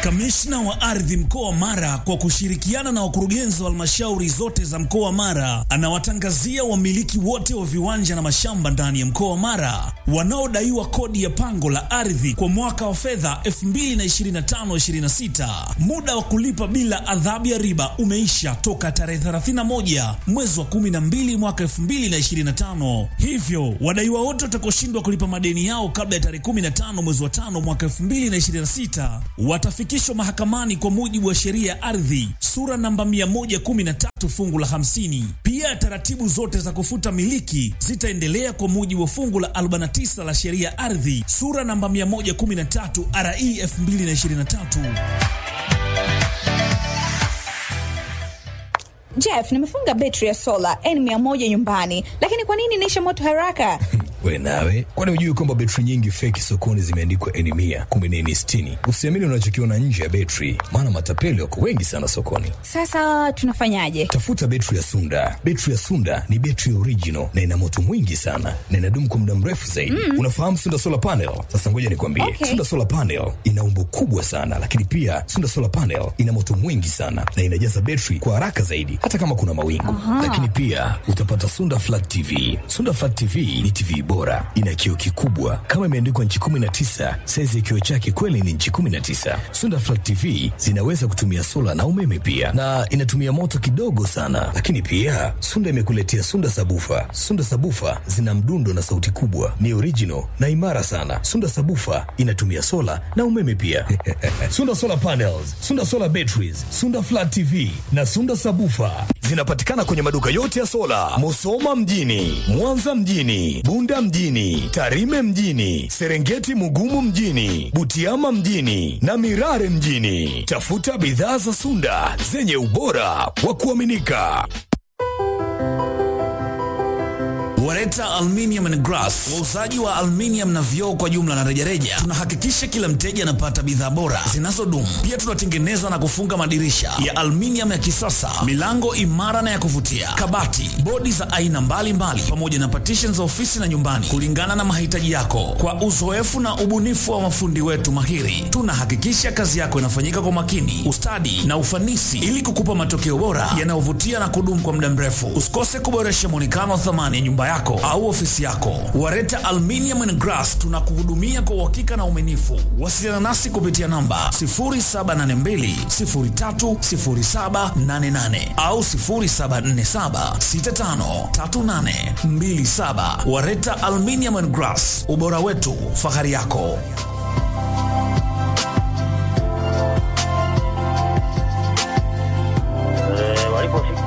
Kamishna wa ardhi mkoa wa Mara kwa kushirikiana na wakurugenzi wa halmashauri zote za mkoa wa Mara anawatangazia wamiliki wote wa viwanja na mashamba ndani ya mkoa wa Mara wanaodaiwa kodi ya pango la ardhi kwa mwaka wa fedha 2025/26. Muda wa kulipa bila adhabu ya riba umeisha toka tarehe 31 mwezi wa 12 mwaka 2025. Hivyo wadaiwa wote watakaoshindwa kulipa madeni yao kabla ya tarehe 15 mwezi wa 5 mwaka 2026 watafikishwa mahakamani kwa mujibu wa sheria ya ardhi sura namba 113 fungu la 50. Pia taratibu zote za kufuta miliki zitaendelea kwa mujibu wa fungu la 49 la sheria ya ardhi sura namba 113 RE 2023. Jeff, nimefunga betri ya sola N100 nyumbani, lakini kwa nini inaisha moto haraka? We nawe, kwani hujui kwamba betri nyingi feki sokoni zimeandikwa N mia kumbe ni N sitini? Usiamini unachokiona nje ya betri, maana matapeli wako wengi sana sokoni. Sasa tunafanyaje? Tafuta betri ya Sunda. Betri ya Sunda ni betri original na ina moto mwingi sana na inadumu kwa muda mrefu zaidi. Mm. Unafahamu Sunda solar panel? Sasa ngoja nikwambie, Okay. Sunda solar panel ina umbo kubwa sana, lakini pia Sunda solar panel ina moto mwingi sana na inajaza betri kwa haraka zaidi, hata kama kuna mawingu. Lakini pia utapata Sunda flat TV. Sunda flat TV ni TV bora, ina kioo kikubwa kama imeandikwa nchi 19. Saizi ya kioo chake kweli ni nchi 19. Sunda flat TV zinaweza kutumia sola na umeme pia, na inatumia moto kidogo sana. Lakini pia Sunda imekuletea Sunda sabufa. Sunda sabufa zina mdundo na sauti kubwa, ni original na imara sana. Sunda sabufa inatumia sola na umeme pia. Sunda solar panels, Sunda solar batteries, Sunda flat TV na Sunda sabufa zinapatikana kwenye maduka yote ya sola, Musoma mjini, Mwanza mjini, Bunda mjini, Tarime mjini, Serengeti Mugumu mjini, Butiama mjini na Mirare mjini. Tafuta bidhaa za Sunda zenye ubora wa kuaminika. Wareta Aluminium and Glass, wauzaji wa aluminium na vioo kwa jumla na rejareja. Tunahakikisha kila mteja anapata bidhaa bora zinazodumu. Pia tunatengeneza na kufunga madirisha ya aluminium ya kisasa, milango imara na ya kuvutia, kabati, bodi za aina mbalimbali, pamoja na partition za ofisi na nyumbani, kulingana na mahitaji yako. Kwa uzoefu na ubunifu wa mafundi wetu mahiri, tunahakikisha kazi yako inafanyika kwa makini, ustadi na ufanisi, ili kukupa matokeo bora yanayovutia na kudumu kwa muda mrefu. Usikose kuboresha muonekano wa thamani ya nyumba yako au ofisi yako. Wareta Aluminium and Glass tunakuhudumia kwa uhakika na uaminifu. Wasiliana nasi kupitia namba 0782030788 au 0747653827. Wareta Aluminium and Glass, ubora wetu, fahari yako. Eh, walipofika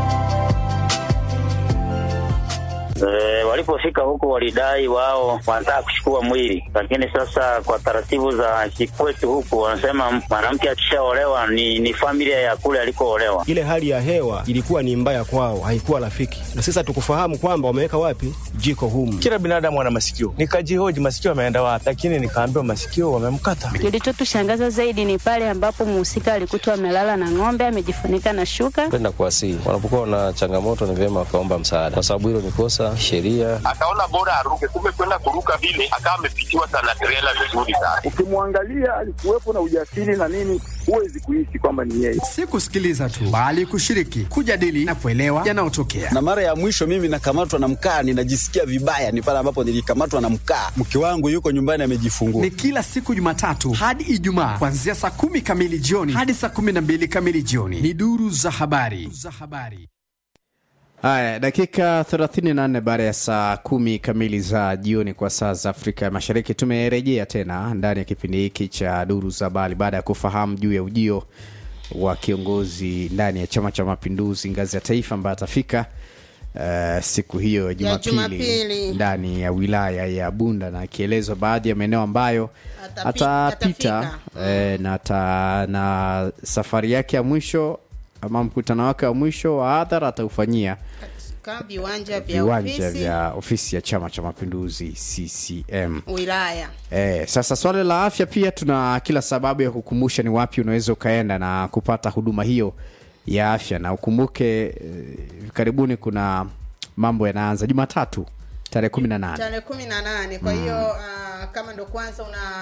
Eh, walipofika huko walidai wao wanataka kuchukua mwili, lakini sasa kwa taratibu za kikwetu huku wanasema mwanamke akishaolewa ni, ni familia ya kule alikoolewa. ile hali ya hewa ilikuwa ni mbaya kwao, haikuwa rafiki, na sasa tukufahamu kwamba wameweka wapi jiko humu. Kila binadamu ana masikio. Nikajihoji masikio ameenda wapi, lakini nikaambiwa masikio wamemkata. Kilichotushangaza zaidi ni pale ambapo mhusika alikutwa amelala na ng'ombe amejifunika na shuka. kwenda kuwasihi. Wanapokuwa na changamoto, ni vyema wakaomba msaada, kwa sababu hilo ni kosa sheria. akaona bora aruke, kumbe kwenda kuruka vile akawa amepitiwa sana trela vizuri sana. ukimwangalia alikuwepo na ujasiri na nini, huwezi kuishi kwamba ni yeye. si kusikiliza tu bali kushiriki, kujadili na kuelewa yanayotokea. na mara ya mwisho mimi nakamatwa na mkaa, ninajisikia vibaya, ni pale ambapo nilikamatwa na mkaa. Mke wangu yuko nyumbani amejifungua. Ni kila siku Jumatatu hadi Ijumaa kuanzia saa kumi kamili jioni hadi saa kumi na mbili kamili jioni. Ni duru za habari za habari. Haya, dakika 34 baada ya saa kumi kamili za jioni kwa saa za Afrika ya Mashariki, tumerejea tena ndani ya kipindi hiki cha duru za habari baada ya kufahamu juu ya ujio wa kiongozi ndani ya Chama cha Mapinduzi ngazi ya taifa ambaye atafika uh, siku hiyo ya Jumapili Jumapili. ndani ya wilaya ya Bunda na akielezwa baadhi ya maeneo ambayo Atapi- atapita atafika. eh, na, ata, na safari yake ya mwisho ama mkutano wake wa mwisho wa hadhara ataufanyia Ka viwanja vya viwanja ofisi vya ofisi ya Chama cha Mapinduzi CCM. wilaya. Eh, sasa swala la afya pia tuna kila sababu ya kukumbusha ni wapi unaweza ukaenda na kupata huduma hiyo ya afya, na ukumbuke eh, karibuni kuna mambo yanaanza Jumatatu tarehe kumi na nane tarehe kumi na nane kwa hiyo ah, kama ndo kwanza una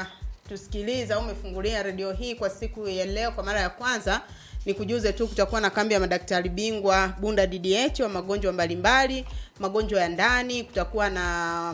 unatusikiliza au umefungulia redio hii kwa siku ya leo kwa mara ya kwanza ni kujuze tu kutakuwa na kambi ya madaktari bingwa bunda ddh wa magonjwa mbalimbali magonjwa ya ndani kutakuwa na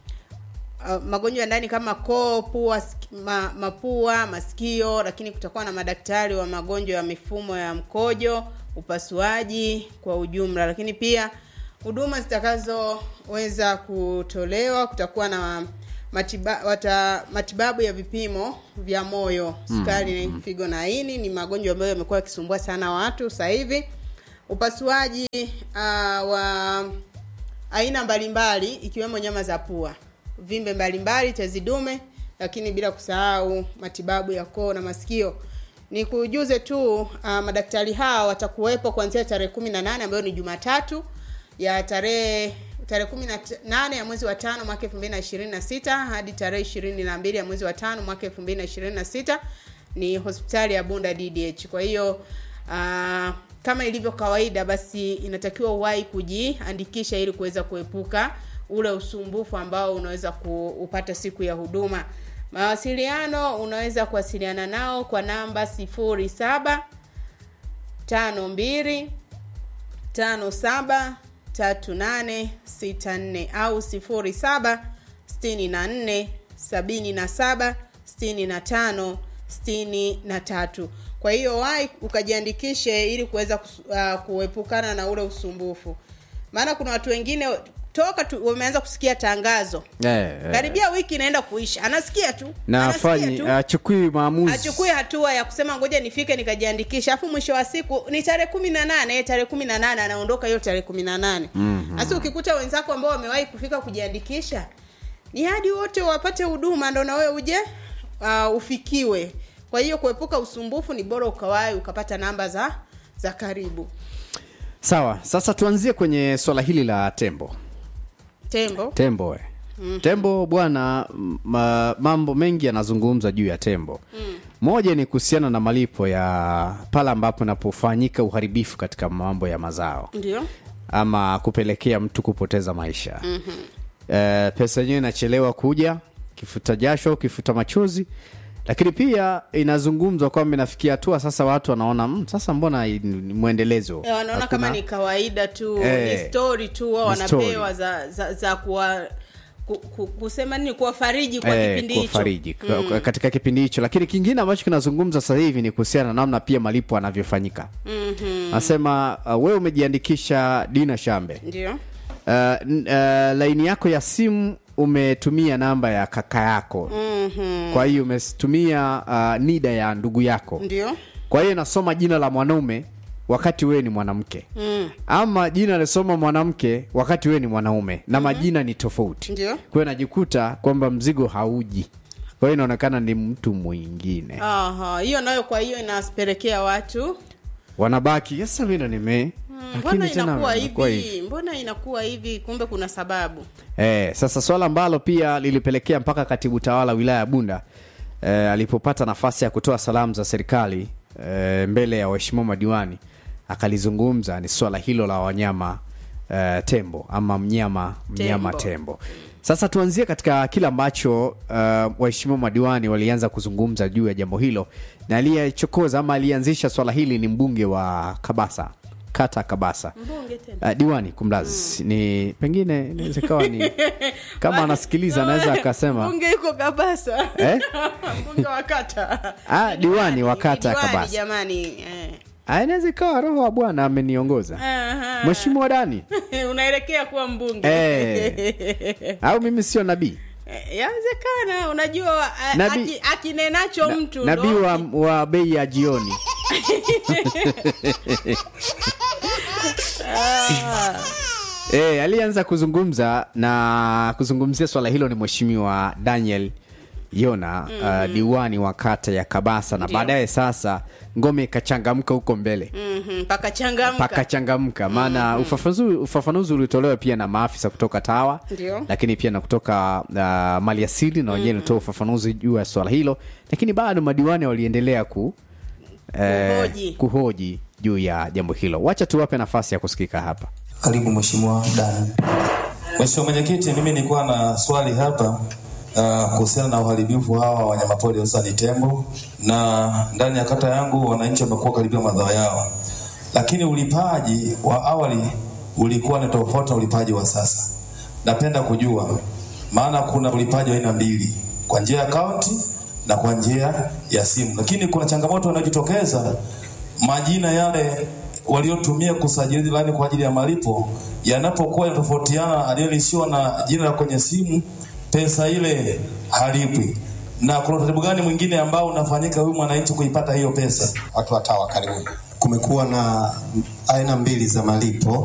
uh, magonjwa ya ndani kama koo pua siki- ma, mapua masikio lakini kutakuwa na madaktari wa magonjwa ya mifumo ya mkojo upasuaji kwa ujumla lakini pia huduma zitakazoweza kutolewa kutakuwa na matiba, wata, matibabu ya vipimo vya moyo sukari mm, figo na ini ni magonjwa ambayo yamekuwa yakisumbua sana watu sasa hivi upasuaji uh, wa aina mbalimbali ikiwemo nyama za pua vimbe mbalimbali tezi dume lakini bila kusahau matibabu ya koo na masikio ni kujuze tu uh, madaktari hawa watakuwepo kuanzia tarehe kumi na nane ambayo ni jumatatu ya tarehe tarehe kumi na t- nane ya mwezi wa tano mwaka elfu mbili na ishirini na sita hadi tarehe ishirini na mbili ya mwezi wa tano mwaka elfu mbili na ishirini na sita ni hospitali ya bunda ddh kwa hiyo uh, kama ilivyo kawaida basi inatakiwa uwahi kujiandikisha ili kuweza kuepuka ule usumbufu ambao unaweza kuupata siku ya huduma mawasiliano unaweza kuwasiliana nao kwa namba sifuri saba tano mbili tano saba tatu nane sita nne au sifuri saba sitini na nne sabini na saba sitini na tano sitini na tatu kwa hiyo wai ukajiandikishe ili kuweza kus- uh, kuepukana na ule usumbufu maana kuna watu wengine toka tu, wameanza kusikia tangazo Eh, eh. karibia wiki inaenda kuisha anasikia tu na anasikia afanyi tu achukui maamuzi achukue hatua ya kusema ngoja nifike nikajiandikisha afu mwisho wa siku ni tarehe kumi na nane tarehe kumi na nane anaondoka hiyo tarehe kumi na nane Mhm. hasa ukikuta wenzako ambao wamewahi kufika kujiandikisha ni hadi wote wapate huduma ndo na wewe uje uh, ufikiwe kwa hiyo kuepuka usumbufu ni bora ukawahi ukapata namba za za karibu sawa sasa tuanzie kwenye swala hili la tembo tembo tembo eh. Mhm. tembo bwana m- ma, mambo mengi yanazungumza juu ya tembo moja ni kuhusiana na malipo ya pale ambapo inapofanyika uharibifu katika mambo ya mazao ndio ama kupelekea mtu kupoteza maisha Mhm. Eh, pesa yenyewe inachelewa kuja kifuta jasho kifuta machozi lakini pia inazungumzwa kwamba inafikia hatua sasa watu wanaona mm, sasa mbona ni ni mwendelezo Eh, wanaona kama Hakuna- ni kawaida tu Eh, ni story tu wao ni wanapewa za, za, za kuwa ku, ku, kusema nini kuwafariji kwa Eh, kipindi hicho kuwafariji kwa- Mm. kwa- katika kipindi hicho lakini kingine ambacho kinazungumza sasa hivi ni kuhusiana na namna pia malipo anavyofanyika Mhm. nasema uh, wewe umejiandikisha dina shambe ndio uh, n- uh, laini yako ya simu umetumia namba ya kaka yako Mhm. kwa hiyo umetumia uh, nida ya ndugu yako ndio kwa hiyo inasoma jina la mwanaume wakati wewe ni mwanamke Mm. ama jina lisoma mwanamke wakati wewe ni mwanaume na majina ni tofauti ndio kwa hiyo najikuta kwamba mzigo hauji kwa hiyo inaonekana ni mtu mwingine Aha, hiyo nayo kwa hiyo inapelekea watu wanabaki sasa mi ndo nime mm, lakini mbona tena inakuwa inakuwa hivi mbona inakuwa hivi kumbe kuna sababu Eh, sasa swala ambalo pia lilipelekea mpaka katibu tawala wilaya ya Bunda eh, alipopata nafasi ya kutoa salamu za serikali eh, mbele ya waheshimiwa madiwani akalizungumza ni swala hilo la wanyama eh, tembo ama mnyama mnyama Tembo. tembo, Sasa tuanzie katika kile ambacho uh, waheshimiwa madiwani walianza kuzungumza juu ya jambo hilo, na aliyechokoza ama alianzisha swala hili ni mbunge wa Kabasa, kata ya Kabasa mbunge tena uh, diwani kumlazi ni pengine inaweza ikawa ni kama anasikiliza anaweza akasema mbunge yuko kabasa Eh? mbunge wa kata ah, diwani wa kata ya Diwani, Kabasa jamani eh. Ah, inaweza ikawa roho wa Bwana ameniongoza Aha. mheshimiwa Dani unaelekea kuwa mbunge Eh. au mimi sio nabii Eh, yawezekana unajua a- Nabii- aki- akinenacho mtu nabii ndo- wa, wa bei ya jioni Ah. E, alianza kuzungumza na kuzungumzia swala hilo ni mheshimiwa Daniel Yona mm. uh, diwani wa kata ya Kabasa na Ndio. baadaye sasa ngome ikachangamka huko mbele Mhm, pakachangamka pakachangamka maana ufafanuzi, ufafanuzi ulitolewa pia na maafisa kutoka TAWA Ndio. lakini pia na kutoka uh, maliasili na wenyewe ilitoa ufafanuzi juu ya swala hilo lakini bado madiwani waliendelea ku eh, Kuhoji. kuhoji juu ya jambo hilo wacha tuwape nafasi ya kusikika hapa Karibu Mheshimiwa Dani. Mheshimiwa Mwenyekiti, mimi nilikuwa na swali hapa uh, kuhusiana na uharibifu hawa wa wanyamapori hususani tembo, na ndani ya kata yangu wananchi wamekuwa karibia madhao yao, lakini ulipaji wa awali ulikuwa ni tofauti na ulipaji wa sasa. Napenda kujua, maana kuna ulipaji wa aina mbili, kwa njia ya akaunti na kwa njia ya simu, lakini kuna changamoto inayojitokeza majina yale waliotumia kusajili laini kwa ajili ya malipo yanapokuwa yanatofautiana, aliyelishiwa na jina la kwenye simu, pesa ile halipwi. Na kuna utaratibu gani mwingine ambao unafanyika huyu mwananchi kuipata hiyo pesa? Watu wa TAWA karibuni. Kumekuwa na aina mbili za malipo